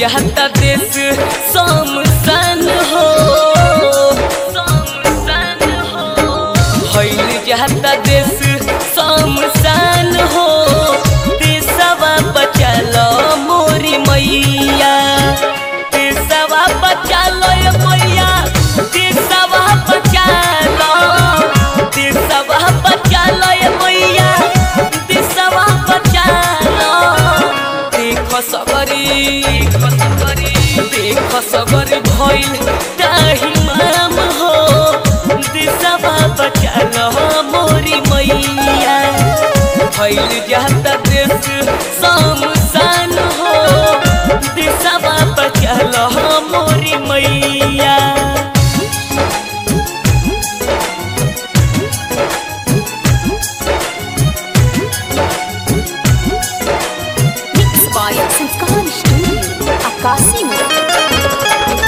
जाता देश समसन हो समसन हो भइल जाता देश समसन हो देशवा बचल मोरी मैया देशवा बचल मैया देशवा बचल देशवा बचल मैया देशवा बचल देख सबरी देख सबरी भइल ताही माम हो देशवा बचल मोरी मैया भइल जाता देश समसान हो देशवा बचल मोरी मैया Mixed by Sanskar Studio, Akasi Mura.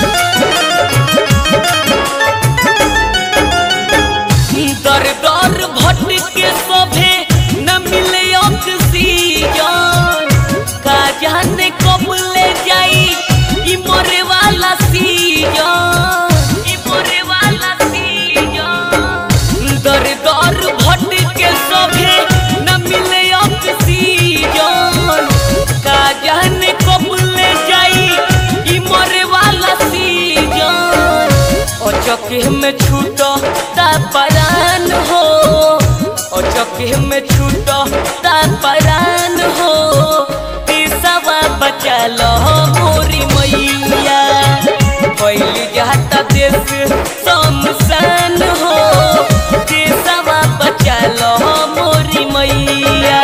दर दर भटके सभे न मिले ऑक्सीजन का जाने कब ले जाई ई मरे वाला सीजन ई मरे वाला सीजन दर दर भटके सभे न मिले ऑक्सीजन का जाने कब ले जाई ई मरे वाला सीजन अचके में छूट परान हो अचके में छूट परान हो तीसवा बचल मोरी मैया पहल जाता देश समसान हो तीसवा बचल मोरी मैया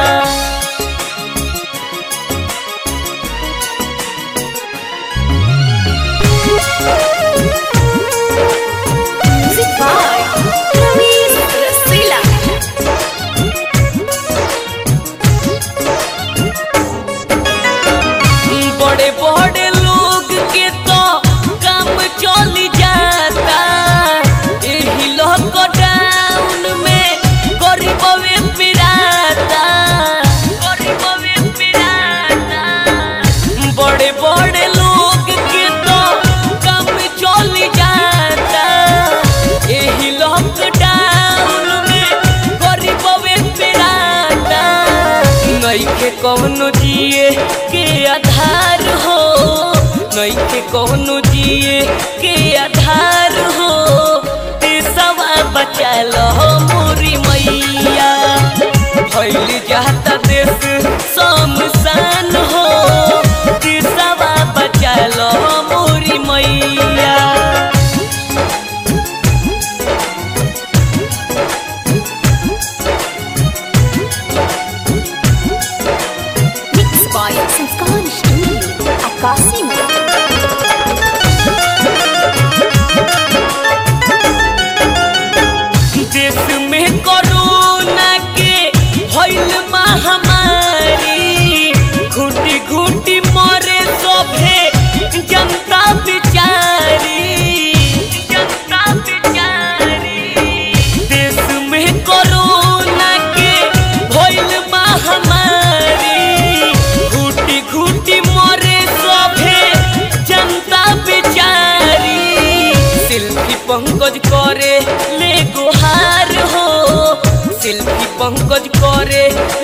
Music by Ramesh Rasila. बड़े बड़े लोग के तो काम चल जाता एही लॉकडाउन में गरीबवे पिराता गरीबवे पिराता बड़े बड़े लोग के तो काम चल जाता एही लॉकडाउन में गरीबवे पिराता नइखे कौनो जिए के आधार हो नइखे कौनो जिए के आधार हो देशवा बचल मोरी मैया भइल जाता देश समसान हो देशवा बचल मोरी मैया Mixed by Sanskar Studio, Akasi Mura. देश में कोरोना के भइल महामारी घुटी घुटी मरे सभे जनता बिचारी जनता बिचारी देश में कोरोना के भइल महामारी घुटी घुटी मरे सभे जनता बिचारी शिल्पी पंकज करे ले गुहार हो शिल्पी पंकज करे